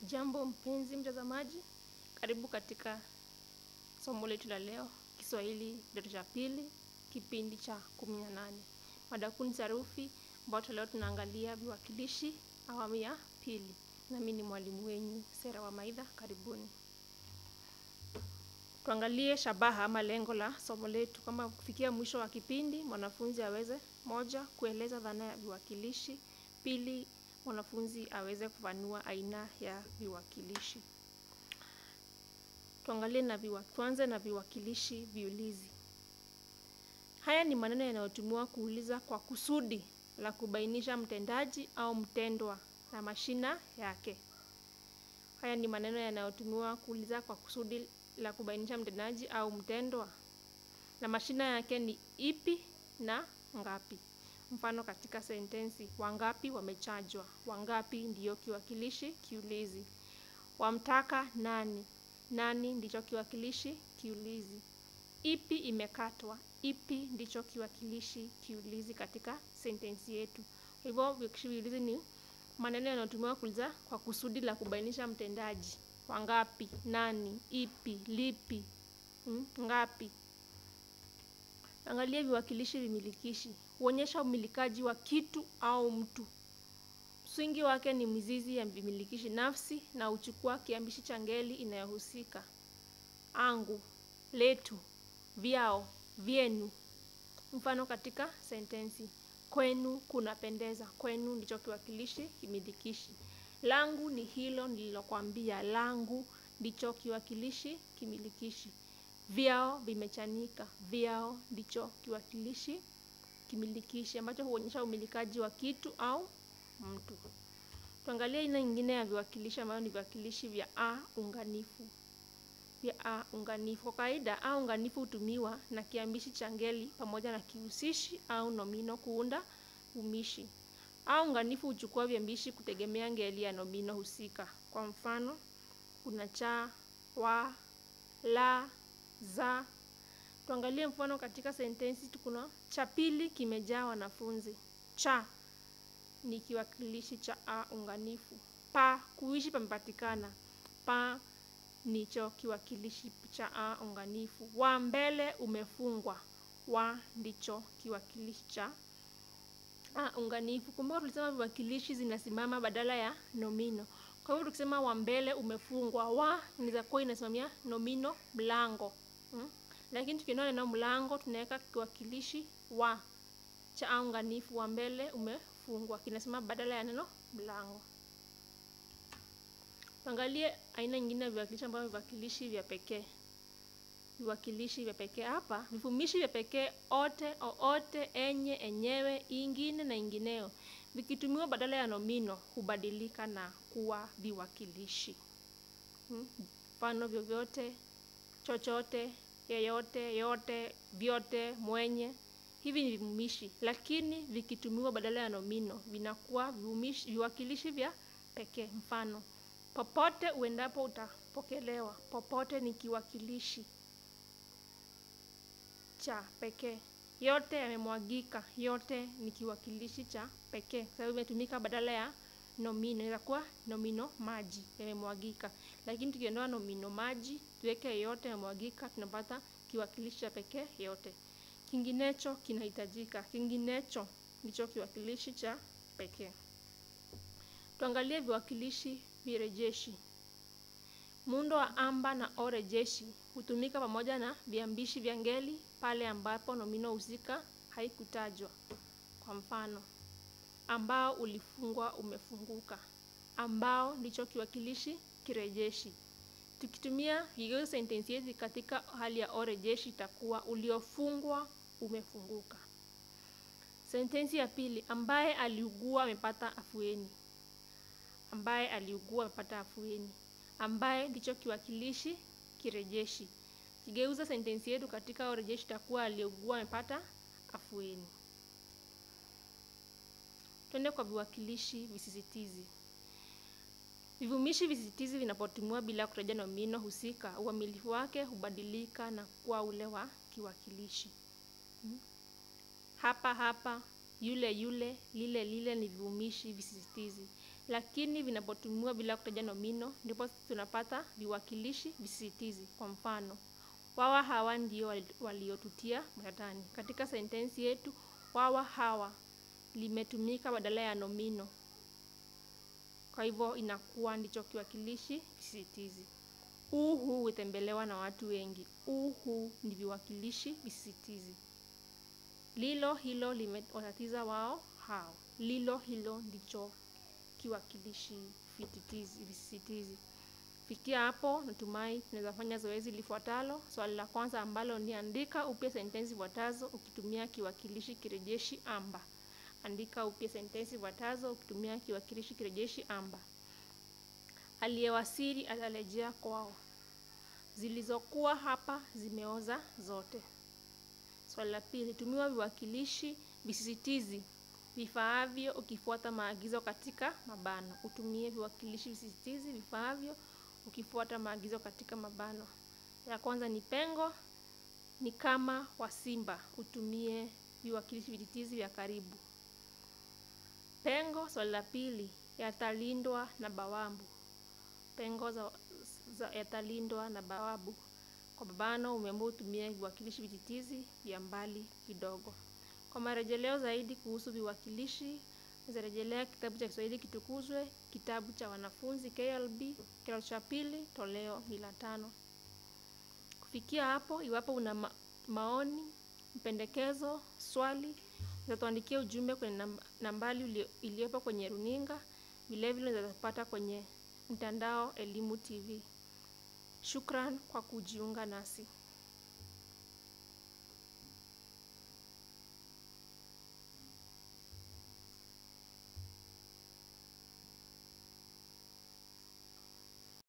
Jambo mpenzi mtazamaji, karibu katika somo letu la leo, Kiswahili kidato cha pili, kipindi cha kumi na nane. Mada kuu ni sarufi, ambapo leo tunaangalia viwakilishi awamu ya pili. Nami ni mwalimu wenyu Sera wa Maidha, karibuni. Tuangalie shabaha ama lengo la somo letu, kama kufikia mwisho wa kipindi mwanafunzi aweze moja, kueleza dhana ya viwakilishi; pili, mwanafunzi aweze kufanua aina ya viwakilishi. Tuangalie na viwa, tuanze na viwakilishi viulizi. Haya ni maneno yanayotumiwa kuuliza kwa kusudi la kubainisha mtendaji au mtendwa na mashina yake. Haya ni maneno yanayotumiwa kuuliza kwa kusudi la kubainisha mtendaji au mtendwa na mashina yake ni ipi na ngapi. Mfano katika sentensi: wangapi wamechajwa. Wangapi ndiyo kiwakilishi kiulizi. Wamtaka nani. Nani ndicho kiwakilishi kiulizi. Ipi imekatwa. Ipi ndicho kiwakilishi kiulizi katika sentensi yetu. Kwa hivyo viwakilishi viulizi ni maneno yanayotumiwa kuuliza kwa kusudi la kubainisha mtendaji. Wangapi, nani, ipi, lipi, hmm, ngapi. Angalia viwakilishi vimilikishi. Huonyesha umilikaji wa kitu au mtu. Msingi wake ni mizizi ya vimilikishi nafsi na huchukua kiambishi cha ngeli inayohusika: angu, letu, vyao, vyenu. Mfano katika sentensi: kwenu kunapendeza. Kwenu ndicho kiwakilishi kimilikishi. Langu ni hilo nililokwambia. Langu ndicho kiwakilishi kimilikishi. Vyao vimechanika. Vyao ndicho kiwakilishi kimilikishi ambacho huonyesha umilikaji wa kitu au mtu. Tuangalie aina nyingine ya viwakilishi ambayo ni viwakilishi vya a unganifu. Vya a unganifu. Kwa kawaida a unganifu hutumiwa na kiambishi cha ngeli pamoja na kihusishi au nomino kuunda umishi. A unganifu huchukua viambishi kutegemea ngeli ya nomino husika. Kwa mfano, kuna cha, wa, la, za. Tuangalie mfano katika sentensi. Tukuna cha pili kimejaa wanafunzi. Cha ni kiwakilishi cha a unganifu. Pa kuishi pamepatikana. Pa nicho kiwakilishi cha a unganifu. Wa mbele umefungwa. Wa ndicho kiwakilishi cha a unganifu. Kumbuka tulisema viwakilishi zinasimama badala ya nomino. Kwa hivyo tukisema wa mbele umefungwa, wa inaweza kuwa inasimamia nomino mlango hmm? Lakini tukiondoa neno mlango tunaweka kiwakilishi wa cha a unganifu. Wa mbele umefungwa kinasimama badala ya neno mlango. Tuangalie aina nyingine ya viwakilishi ambavyo viwakilishi vya pekee. Viwakilishi vya pekee hapa, vivumishi vya pekee ote, oote, enye, enyewe, ingine na ingineo vikitumiwa badala ya nomino hubadilika na kuwa viwakilishi. Mfano: hmm? vyovyote, chochote, yeyote, yote, vyote, mwenye. Hivi ni vivumishi, lakini vikitumiwa badala ya nomino vinakuwa vivumishi, viwakilishi vya pekee. Mfano: popote uendapo utapokelewa. Popote ni kiwakilishi cha pekee. Yote yamemwagika. Yote ni kiwakilishi cha pekee, sababu imetumika badala ya nomino. Inaweza kuwa nomino maji, yamemwagika, lakini tukiondoa nomino maji tuweke yote yamemwagika, tunapata kiwakilishi cha pekee yote. Kinginecho kinahitajika. Kinginecho ndicho kiwakilishi cha pekee. Tuangalie viwakilishi virejeshi. Muundo wa amba na o rejeshi hutumika pamoja na viambishi vya ngeli pale ambapo nomino husika haikutajwa. Kwa mfano, ambao ulifungwa umefunguka. Ambao ndicho kiwakilishi kirejeshi. Tukitumia vigeuza sentensi yetu katika hali ya o rejeshi itakuwa uliofungwa umefunguka. Sentensi ya pili, ambaye aliugua amepata afueni. Ambaye aliugua amepata afueni. Ambaye ndicho kiwakilishi kirejeshi. Kigeuza sentensi yetu katika o rejeshi itakuwa aliyeugua amepata afueni. Twende kwa viwakilishi visisitizi. Vivumishi visisitizi vinapotumiwa bila kutaja nomino husika, uamilifu wake hubadilika na kuwa ule wa kiwakilishi. Hmm? Hapa hapa, yule yule, lile lile ni vivumishi visisitizi. lakini vinapotumiwa bila kutaja nomino ndipo tunapata viwakilishi visisitizi. Kwa mfano, wawa hawa ndio wali- waliotutia matatani. Katika sentensi yetu, wawa hawa limetumika badala ya nomino, kwa hivyo inakuwa ndicho kiwakilishi kisisitizi. U huu hutembelewa na watu wengi. U huu ni viwakilishi visisitizi. Lilo hilo limewatatiza wao hao. Lilo hilo ndicho kiwakilishi vititizi, visisitizi. Fikia hapo, natumai tunaweza fanya zoezi lifuatalo. Swali la kwanza ambalo ni andika upya sentensi zifuatazo ukitumia kiwakilishi kirejeshi amba. Andika upya sentensi zifuatazo ukitumia kiwakilishi kirejeshi amba. Aliyewasili atarejea kwao. Zilizokuwa hapa zimeoza zote. Swali la pili, tumiwa viwakilishi visisitizi vifaavyo ukifuata maagizo katika mabano. Utumie viwakilishi visisitizi vifaavyo ukifuata maagizo katika mabano. Ya kwanza ni pengo, ni kama wa simba. Utumie viwakilishi visisitizi vya karibu. Pengo, swali la pili, yatalindwa na bawabu. Pengo za, za yatalindwa na bawabu. Kwa mabano umeambiwa utumie viwakilishi visisitizi vya mbali kidogo. Kwa marejeleo zaidi kuhusu viwakilishi, zarejelea kitabu cha Kiswahili Kitukuzwe, kitabu cha wanafunzi KLB, kidato cha pili, toleo ni la tano. Kufikia hapo, iwapo una ma maoni, mpendekezo, swali, utatuandikia ujumbe kwenye namba, nambari ulio- iliyopo kwenye runinga. Vilevile unaweza kupata kwenye mtandao Elimu TV. Shukran kwa kujiunga nasi.